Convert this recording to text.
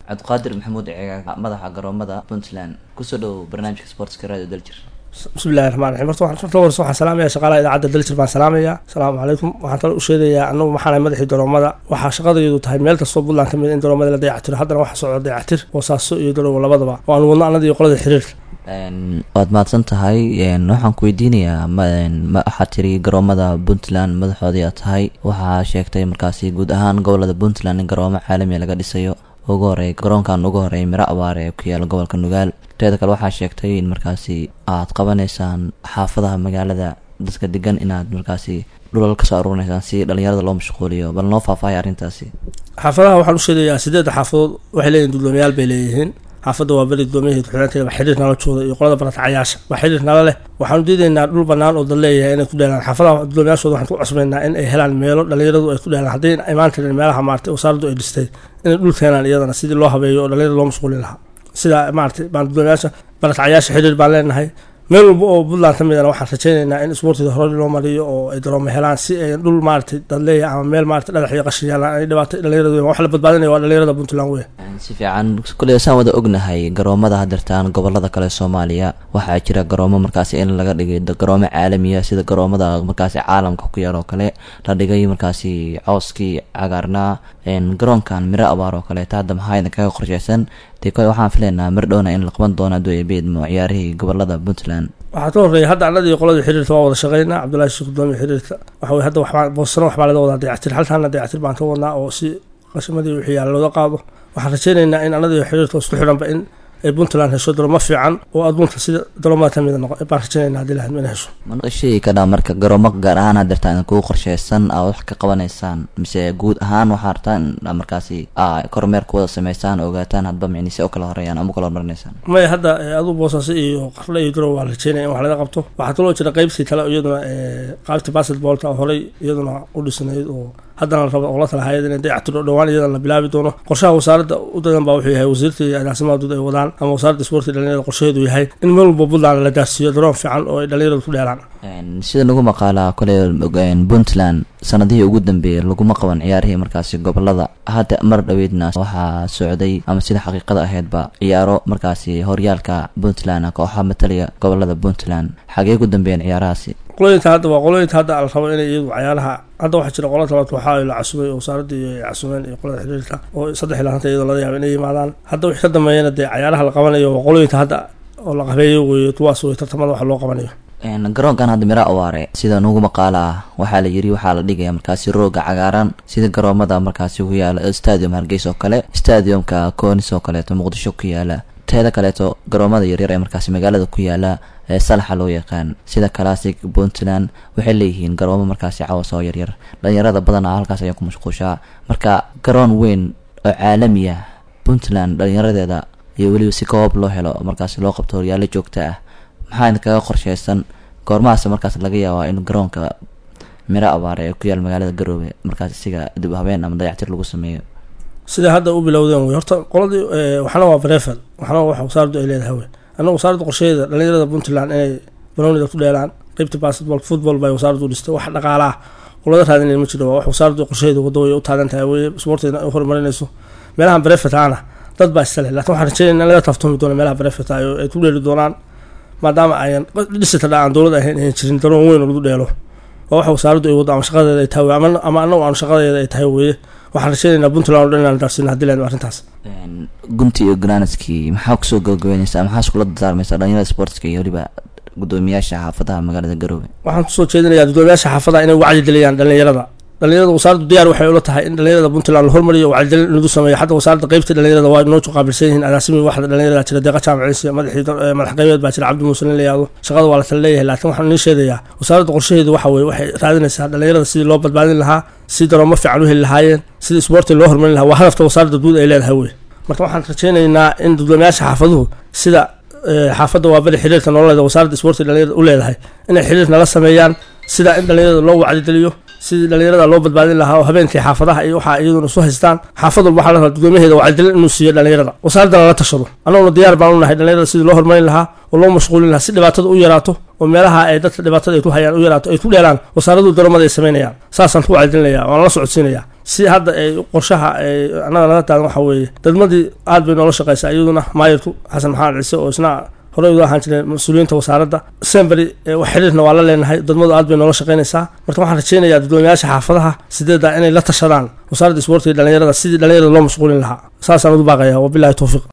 cabdiqaadir maxamuud ceegaag madaxa garoomada puntland kusoo dhow barnaamijka sportska radio daljir bismillahi raxmaan raxiim horta waxaan horta warsa waxaan salaamaya shaqaalaha idaacadda daljir baan salaamaya asalaamu calaykum waxaan talo u sheegayaa anagu maxaanahay madaxii garoomada waxaa shaqadayadu tahay meel kastoo puntland ka mid in garoomada la dayactiro haddana waxaa socda dayactir boosaaso iyo garowo labadaba oo aan wadno annada iyo qolada xiriirka waad mahadsan tahay waxaan ku weydiinayaa waxaad tiri garoomada puntland madaxoodii aad tahay waxaa sheegtay markaasi guud ahaan gobolada puntland in garoomo caalamiya laga dhisayo ugu horey garoonkan ugu horeey miro abaar ee ku yaala gobolka nugaal teeda kale waxaa sheegtay in markaasi aad qabanaysaan xaafadaha magaalada dadka degan inaad markaasi dhulal kasoo aruurinaysaan si dhalinyarada loo mashquuliyo bal noo faahfaahay arrintaasi xaafadaha waxaan u sheegayaa sideedda xaafadood waxay leeyihin dudoomiyaal bay leeyihiin xaafadda waa beri dudoomiyaheed xulanteeda waa xiriir nala jooda iyo qolada baratacayaasha waa xiriir nala leh waxaanu diidaynaa dhul banaan oo dad leeyahay inay ku dheelaan xaafadaha dudoomiyaashooda waxaan ku cusbaynaa in ay helaan meelo dhalinyaradu ay ku dheelaan hadday imaan karin meelaha maartay wasaaraddu ay dhistay inay dhul keenaan iyadana sidii loo habeeyo oo dhalinyarada loo mashquulin lahaa sida maaragtay baan dudoomiyaasha baratacayaasha xiriir baan leenahay meel walba oo puntland ka midana waxaan rajaynaynaa in isboortida hore loo mariyo oo ay daroomo helaan si ay dhul maaragtay dad leeyahay ama meel maaragtay dhagax iyo qashin yaalaan ay dhibaatay dhalinyarada weyn wax la badbaadinaya waa dhalinyarada puntland weyn si fiican kuley saan wada ognahay garoomada hadirtaan gobolada kale soomaaliya waxaa jira garoomo markaasi in laga dhigay garoomo caalamiya sida garoomada markaasi caalamka ku yaal oo kale la dhigay markaasi cooskii cagaarnaa garoonkan miro abaar oo kaleeta hadda maxaa idin kaga qorsheysan dee kole waxaan filaynaa mir dhowna in la qaban doono aduu beedmo ciyaarihii gobolada puntland waxaa ka horreeya hadda annadii qoladii xiriirka waa wada shaqeynaa cabdullahi sheekh gudoomiya xiriirka waxa weye hadda waxbaa boosano waxbaa laga wadaa dayactir halkaana dayactir baan ka wadnaa oo si qashimadii wixii yaala looga qaado waxaan rajaynaynaa in annadii xiriirka isku xidhanba in ay puntland hesho daroomo fiican oo adduunka sida daroomada ka mida noqo baan rajaynayna hadii lahayd ina hesho mana sheegi kadhaa marka garoomo gaar ahaan hadirtaan kugu qorsheysan aa wax ka qabanaysaan mise guud ahaan waxaa rabtaan in markaasi kormeer ku wada sameysaan ogaataan hadba micnise u kala horeeyaan ama u kala hormarinaysaan maya hadda aduu boosaaso iyo qarle iyo garow waa rajaynaya in wax laga qabto waxaa kaloo jira qeybtii kale iyaduna qaybta basketballka oo horey iyaduna u dhisnayd oo haddana la rabo oo la talahaayad inay dayactiro dhowaan iyadan la bilaabi doono qorshaha wasaaradda u dadan baa wuxuu yahay wasiirta iyo agaasimaha guud ay wadaan ama wasaaradda isboortiga dhalinyarada qorshaheedu yahay in meel walba puntland la gaarsiiyo daroon fiican oo ay dhalinyaradu ku dheelaan sida nagu maqaalaa kole puntland sanadihii ugu dambeeyay laguma qaban ciyaarihii markaasi gobolada hadda mar dhaweydna waxaa socday ama sida xaqiiqada ahaydba ciyaaro markaasi horyaalka puntland kooxaha matalaya gobolada puntland xagee ku dambeeyeen ciyaarahaasi qolooyinka hadda waa qolooyinka hadda la rabo inay iyadu cayaaraha hadda waxaa jira qola talabaad waxaa la casumay oo wasaaradii ay casumeen iyo qolada xiriirka oo saddex ilaa hanta iyadoo laga yaaba inay yimaadaan hadda wixii ka dambeeyana dee cayaaraha la qabanayo waa qolooyinka hadda oo la qabeeyo weeye kuwaas wey tartamada wax loo qabanayo garoonkan hadda miro awaare sida nugu maqaala ah waxaa la yiri waxaa la dhigaya markaasi rooga cagaaran sida garoomada markaasi ku yaala stadium hargeysa oo kale stadiumka conis oo kaleeto muqdisho ku yaala teeda kaleeto garoomada yaryar ee markaasi magaalada ku yaala ee salaxa loo yaqaan sida classic puntland waxay leeyihiin garoomo markaasi cawas oo yaryar dhalinyarada badanaa halkaas ayaa ku mashquushaa marka garoon weyn oo caalami ah puntland dhalinyaradeeda iyo weliba si koob loo helo markaasi loo qabto horyaalo joogta ah maxaa idin kaga qorsheysan goormahaas markaas laga yaabaa in garoonka miro abaare ee ku yaal magaalada garoobe markaas isiga dib habeen ama dayactir lagu sameeyo sida hadda u bilowdeen wey horta qoladii waxna waa brefel waxna wax wasaaraddu ay leedahay wey annaga wasaaradda qorsheeda dhalinyarada puntland inay banownida ku dheelaan qeybta basketball football bay wasaaraddu dhistay wax dhaqaala ah qolada raadinay ma jiro waa wax wasaaraddu qorsheeda waddo way u taagan tahay weye isboorteedna ay horumarinayso meelahan brefetaana dad baa iska leh lakin waxaan rajeynaya in laga taaftoomi doono meelaha brefeta ay ku dheeli doonaan maadaama ayan dhisita dha aan dowlad ahayn ayan jirin daroon weyn oo lagu dheelo waa wax wasaaraddu ay waddo ama shaqadeeda ay tahay ama ama annagu aan shaqadeeda ay tahay weeye waxaan rajeynaynaa puntland o dhan inaan gaarsiina hadii leen arrintaas gunti iyo granadskii maxaa kusoo gabagabeyneysaa maxaa iskula dardaarmaysaa dhalinyarada sportska iyo weliba gudoomiyaasha xaafadaha magaalada garoobe waxaan kusoo jeedinayaa gudoomiyaasha xaafadaha inay wacyi geliyaan dhalinyarada dhalinyarada wasaaraddu diyaar waxay ula tahay in dhalinyarada puntland la hormariyo wacyigelin in lagu sameeyo xataa wasaaradda qeybta dhalinyarada waa inoo qaabilsan yihiin agaasimi waxda dhalinyarada jira deeqa jaamaciisa madaxii madax qeybeed baa jira cabdi muuse nin la yihahdo shaqada waa la tala leeyahay laakiin waxaan nii sheegayaa wasaaradda qorshaheedu waxa weye waxay raadinaysaa dhalinyarada sidii loo badbaadin lahaa si daroomo fiican u heli lahaayeen sidii isboortiga loo hormarin lahaa waa hadafta wasaaradda guud ay leedahay wey marka waxaan rajeynaynaa in gudoomiyaasha xaafaduhu sida xaafadda waa beri xiriirka nololeeda wasaaradda isboortiga dhalinyarada u leedahay inay xiriir nala sameeyaan sida in dhalinyarada loo wacdigeliyo sidii dhalinyarada loo badbaadin lahaa oo habeenkii xaafadaha iyo waxaa iyaduna isu haystaan xaafad walba waxaa la rabaa gudoomiyaheeda wacyigelin inuu siiyo dhalinyarada wasaaradda lala tashado annaguna diyaar baan u nahay dhalinyarada sidii loo horumarin lahaa oo loo mashquulin lahaa si dhibaatada u yaraato oo meelaha ay dadka dhibaatada ay ku hayaan u yaraato ay ku dheelaan wasaaraddu daroomada ay samaynayaan saasaan ku wacyigelinaya waan la socodsiinaya si hadda ay qorshaha ay annaga naga taagan waxa weeye degmadii aad bay noola shaqeysaa iyaduna maayirku xasan maxamed ciise oo isna horey uga ahaan jireen mas-uuliyiinta wasaaradda semberi wax xiriirna waa la leenahay degmadu aad bay noola shaqeynaysaa marka waxaan rajeynayaa dadweynayaasha xaafadaha sideeda inay la tashadaan wasaaradda isboortiga dhalinyarada sidii dhalinyarada loo mashquulin lahaa saasaan ugu baaqaya wabilahi towfiiq